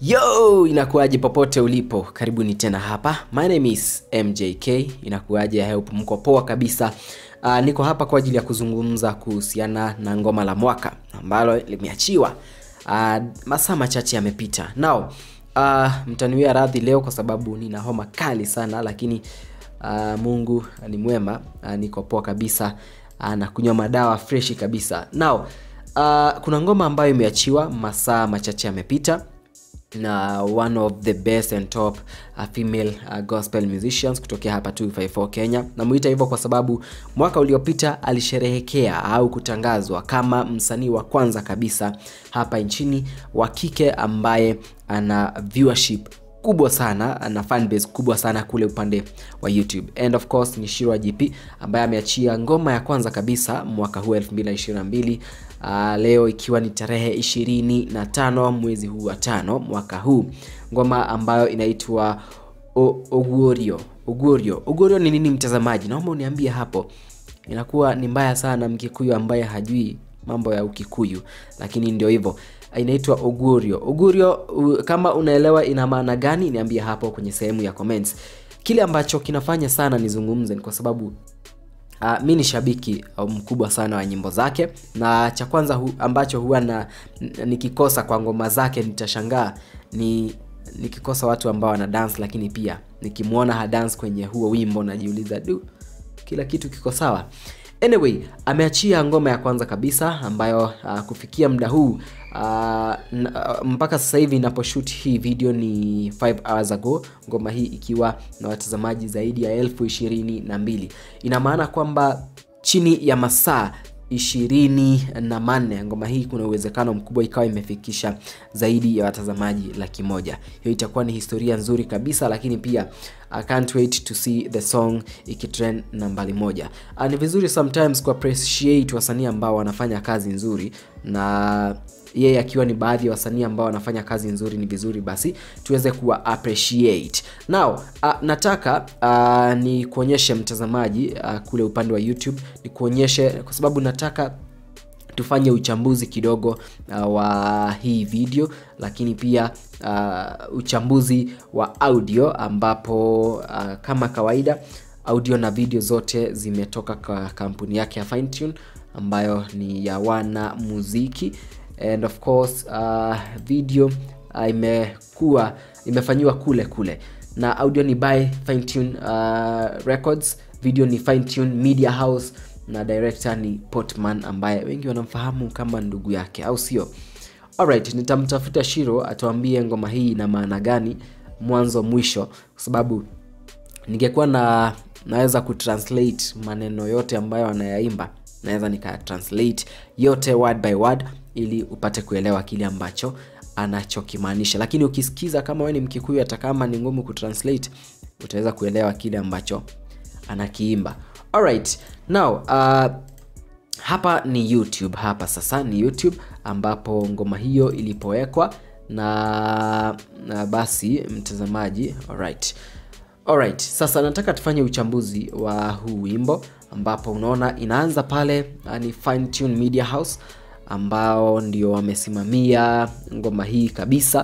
Yo, inakuwaje popote ulipo? Karibuni tena hapa. My name is MJK. Inakuwaje? I hope mko poa kabisa. Uh, niko hapa kwa ajili ya kuzungumza kuhusiana na ngoma la mwaka ambalo limeachiwa uh, masaa machache yamepita. Now, uh, mtaniwia radhi leo kwa sababu nina homa kali sana, lakini uh, Mungu ni mwema. Uh, niko poa kabisa uh, na kunywa madawa freshi kabisa. Now, uh, kuna ngoma ambayo imeachiwa masaa machache yamepita na one of the best and top uh, female uh, gospel musicians kutokea hapa 254 Kenya. Namuita hivyo kwa sababu mwaka uliopita alisherehekea au kutangazwa kama msanii wa kwanza kabisa hapa nchini wa kike ambaye ana viewership kubwa sana na fanbase kubwa sana kule upande wa YouTube. And of course ni Shirwa GP ambaye ameachia ngoma ya kwanza kabisa mwaka huu 2022 uh, leo ikiwa ni tarehe 25 mwezi huu wa tano mwaka huu, ngoma ambayo inaitwa Oguorio. Oguorio. Oguorio ni nini mtazamaji? Naomba uniambie hapo. Inakuwa ni mbaya sana Mkikuyu ambaye hajui mambo ya Ukikuyu, lakini ndio hivyo inaitwa Ogurio. Ogurio, u, kama unaelewa ina maana gani, niambie hapo kwenye sehemu ya comments. Kile ambacho kinafanya sana nizungumze ni kwa sababu Uh, mi ni shabiki uh, mkubwa sana wa nyimbo zake, na cha kwanza hu, ambacho huwa na nikikosa kwa ngoma zake nitashangaa ni nikikosa watu ambao wana dance, lakini pia nikimwona ha dance kwenye huo wimbo najiuliza du, kila kitu kiko sawa. Anyway, ameachia ngoma ya kwanza kabisa ambayo uh, kufikia muda huu uh, mpaka sasa hivi inaposhoot hii video ni 5 hours ago, ngoma hii ikiwa na watazamaji zaidi ya elfu ishirini na mbili. Ina maana kwamba chini ya masaa ishirini na manne ngoma hii kuna uwezekano mkubwa ikawa imefikisha zaidi ya watazamaji laki moja. Hiyo itakuwa ni historia nzuri kabisa, lakini pia I can't wait to see the song ikitrend nambari moja. Uh, ni vizuri sometimes ku appreciate wasanii ambao wanafanya kazi nzuri na yeye akiwa ni baadhi ya wasanii ambao wanafanya kazi nzuri, ni vizuri basi tuweze kuwa appreciate. Now uh, nataka uh, ni kuonyeshe mtazamaji uh, kule upande wa YouTube, ni kuonyeshe kwa sababu nataka tufanye uchambuzi kidogo uh, wa hii video, lakini pia uh, uchambuzi wa audio ambapo uh, kama kawaida audio na video zote zimetoka kwa kampuni yake ya Finetune ambayo ni ya wana muziki and of course uh, video uh, imekuwa imefanyiwa kule kule na audio ni by Finetune uh, Records, video ni Finetune Media House na director ni Portman ambaye wengi wanamfahamu kama ndugu yake, au sio? Alright, nitamtafuta Shiro atuambie ngoma hii ina maana gani mwanzo mwisho, kwa sababu ningekuwa na naweza kutranslate maneno yote ambayo anayaimba, naweza nika translate yote word by word ili upate kuelewa kile ambacho anachokimaanisha, lakini ukisikiza kama wewe ni Mkikuyu, hata kama ni ngumu kutranslate, utaweza kuelewa kile ambacho anakiimba. Alright, now uh, hapa ni YouTube. Hapa sasa ni YouTube ambapo ngoma hiyo ilipowekwa na, na basi mtazamaji. Alright. Alright, sasa nataka tufanye uchambuzi wa huu wimbo ambapo unaona inaanza pale ni Finetune Media House ambao ndio wamesimamia ngoma hii kabisa,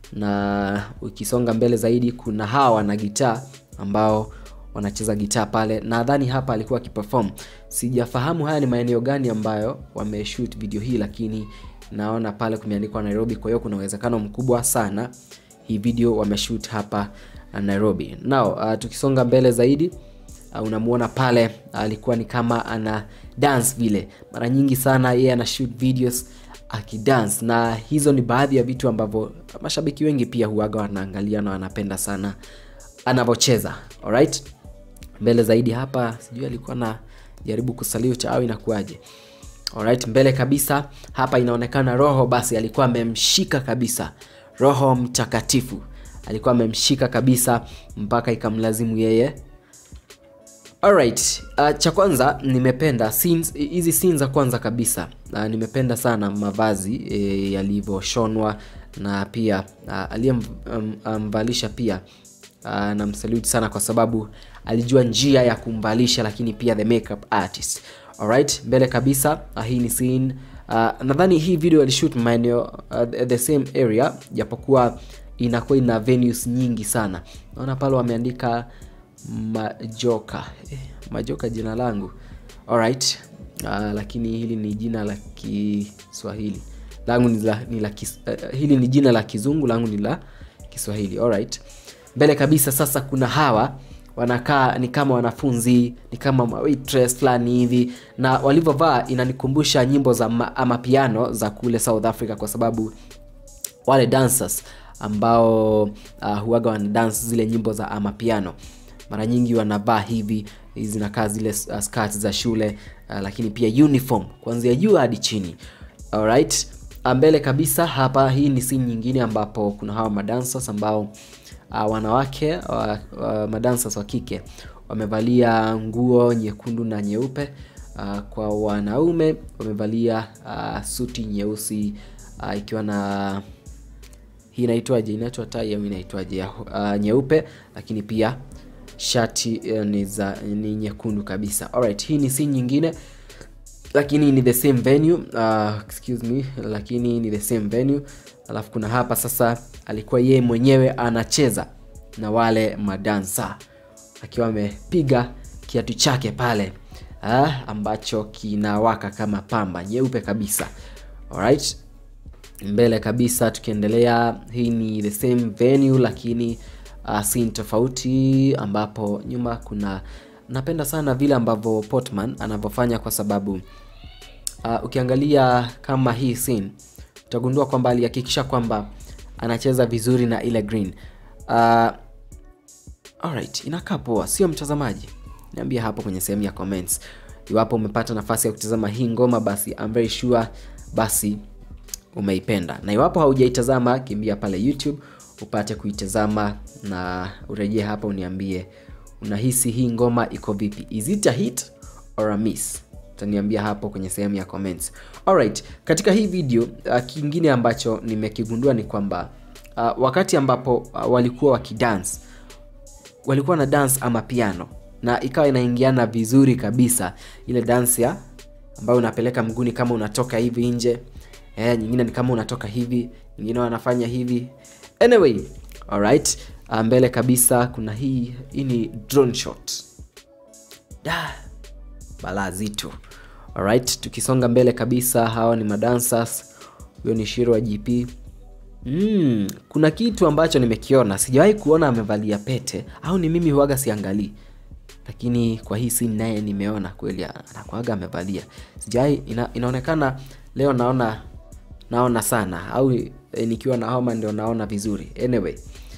na ukisonga mbele zaidi kuna hawa wana gitaa ambao wanacheza gitaa pale. Nadhani hapa alikuwa akiperform, sijafahamu haya ni maeneo gani ambayo wameshoot video hii, lakini naona pale kumeandikwa Nairobi, kwa hiyo kuna uwezekano mkubwa sana hii video wameshoot hapa Nairobi. Now uh, tukisonga mbele zaidi uh, unamuona pale alikuwa uh, ni kama ana dance vile. Mara nyingi sana yeye ana shoot videos akidance, na hizo ni baadhi ya vitu ambavyo mashabiki wengi pia huaga wanaangalia na wanapenda sana anavyocheza. Alright, mbele zaidi hapa, sijui alikuwa na jaribu kusalute au inakuwaje? Alright, mbele kabisa hapa inaonekana Roho basi alikuwa amemshika kabisa, Roho Mtakatifu alikuwa amemshika kabisa mpaka ikamlazimu yeye. Alright, uh, cha kwanza nimependa scenes hizi scenes za kwanza kabisa uh, nimependa sana mavazi e, yalivyoshonwa na pia uh, aliyemvalisha um, pia uh, namsalute sana kwa sababu alijua njia ya kumvalisha, lakini pia the makeup artist. Alright, mbele kabisa uh, hii ni scene uh, nadhani hii video alishoot maeneo uh, the same area japokuwa inakuwa ina venues nyingi sana naona pale wameandika majoka eh, majoka jina langu alright uh, lakini hili ni jina la kiswahili langu ni la, ni la kis, uh, hili ni jina la kizungu langu ni la kiswahili alright mbele kabisa sasa kuna hawa wanakaa ni kama wanafunzi ni kama waitress fulani hivi na walivyovaa inanikumbusha nyimbo za ma, amapiano za kule south africa kwa sababu wale dancers ambao uh, huaga wana dance zile nyimbo za amapiano mara nyingi wanavaa hivi zinakaa zile uh, skati za shule uh, lakini pia uniform kuanzia juu hadi chini alright mbele kabisa hapa hii ni scene nyingine ambapo kuna hawa madancers ambao uh, wanawake uh, uh, madancers wa kike wamevalia nguo nyekundu na nyeupe uh, kwa wanaume wamevalia uh, suti nyeusi uh, ikiwa na hii inaitwaje inaitwa tai au inaitwaje uh, nyeupe lakini pia shati uh, ni, za, ni nyekundu kabisa Alright, hii ni scene nyingine lakini ni the same venue uh, excuse me lakini ni the same venue alafu kuna hapa sasa alikuwa yeye mwenyewe anacheza na wale madansa akiwa amepiga kiatu chake pale uh, ambacho kinawaka kama pamba nyeupe kabisa Alright. mbele kabisa tukiendelea hii ni the same venue lakini uh, scene tofauti ambapo nyuma kuna napenda sana vile ambavyo portman anavyofanya kwa sababu uh, ukiangalia kama hii scene utagundua kwamba alihakikisha kwamba anacheza vizuri na ile green uh, alright inakaa poa sio mtazamaji niambia hapo kwenye sehemu ya comments iwapo umepata nafasi ya kutazama hii ngoma basi I'm very sure basi umeipenda na iwapo haujaitazama kimbia pale youtube upate kuitazama na urejee hapa uniambie unahisi hii ngoma iko vipi is it a hit or a miss utaniambia hapo kwenye sehemu ya comments alright katika hii video uh, kingine ambacho nimekigundua ni kwamba uh, wakati ambapo uh, walikuwa wakidance walikuwa na dance ama piano na ikawa inaingiana vizuri kabisa ile dance ya ambayo unapeleka mguni kama unatoka hivi nje eh, nyingine ni kama unatoka hivi nyingine wanafanya hivi anyway alright mbele kabisa kuna hii hii ni drone shot da balaa zito alright tukisonga mbele kabisa hawa ni madancers huyo ni shiro wa gp mm, kuna kitu ambacho nimekiona sijawahi kuona amevalia pete au ni mimi huaga siangalii lakini kwa hii scene naye nimeona kweli anakuaga amevalia sijawahi ina, inaonekana leo naona naona sana au e, nikiwa na homa ndio naona vizuri anyway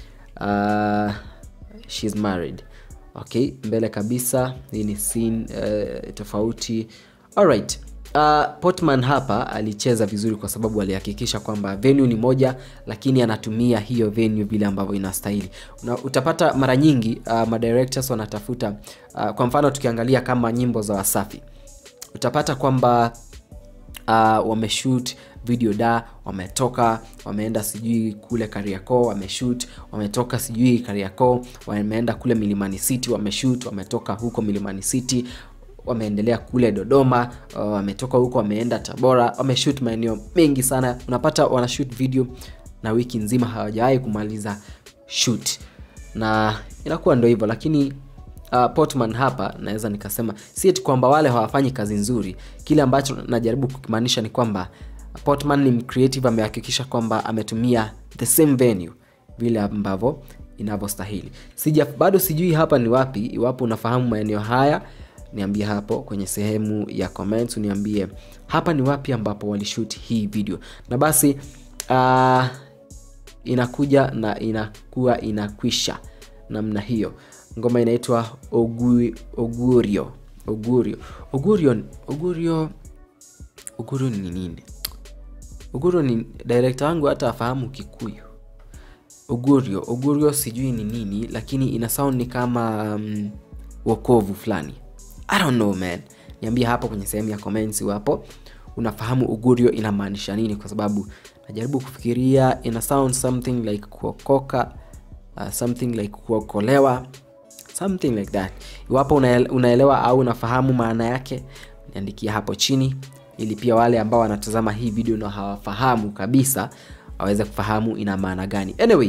uh, she's married okay mbele kabisa hii ni scene uh, tofauti alright uh, portman hapa alicheza vizuri kwa sababu alihakikisha kwamba venue ni moja lakini anatumia hiyo venue vile ambavyo inastahili Una, utapata mara nyingi uh, madirectors wanatafuta uh, kwa mfano tukiangalia kama nyimbo za wasafi utapata kwamba uh, wameshoot video da wametoka wameenda sijui kule kariakoo wameshoot wametoka sijui kariakoo wameenda kule milimani city wameshoot wametoka huko milimani city wameendelea kule dodoma uh, wametoka huko wameenda tabora wameshoot maeneo mengi sana unapata wanashoot video na wiki nzima hawajawahi kumaliza shoot na inakuwa ndo hivyo lakini uh, portman hapa naweza nikasema si eti kwamba wale hawafanyi kazi nzuri kile ambacho najaribu kukimaanisha ni kwamba portman ni creative amehakikisha kwamba ametumia the same venue vile ambavyo inavyostahili sija bado sijui hapa ni wapi iwapo unafahamu maeneo haya niambie hapo kwenye sehemu ya comments uniambie hapa ni wapi ambapo walishut hii video na basi uh, inakuja na inakuwa inakwisha namna hiyo ngoma inaitwa Ogu, ogurio ogurio ogurio ogurio ogurio ni nini ogurio ni direkta wangu hata afahamu kikuyu ogurio ogurio sijui ni nini lakini ina sound ni kama um, wokovu fulani i don't know man niambie hapo kwenye sehemu ya comments iwapo unafahamu ugurio inamaanisha nini kwa sababu najaribu kufikiria ina sound something like kuokoka uh, something like kuokolewa something like that iwapo unaelewa au unafahamu maana yake niandikia hapo chini ili pia wale ambao wanatazama hii video na hawafahamu kabisa waweze kufahamu ina maana gani anyway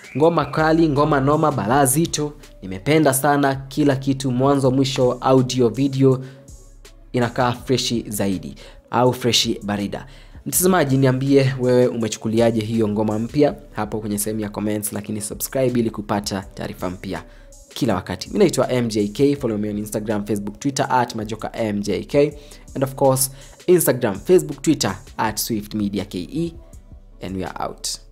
ngoma kali ngoma noma balaa zito nimependa sana kila kitu mwanzo mwisho audio video inakaa freshi zaidi au freshi barida mtazamaji niambie wewe umechukuliaje hiyo ngoma mpya hapo kwenye sehemu ya comments lakini subscribe ili kupata taarifa mpya kila wakati mi naitwa mjk follow me on instagram facebook twitter at majoka mjk and of course instagram facebook twitter at swift media ke and we are out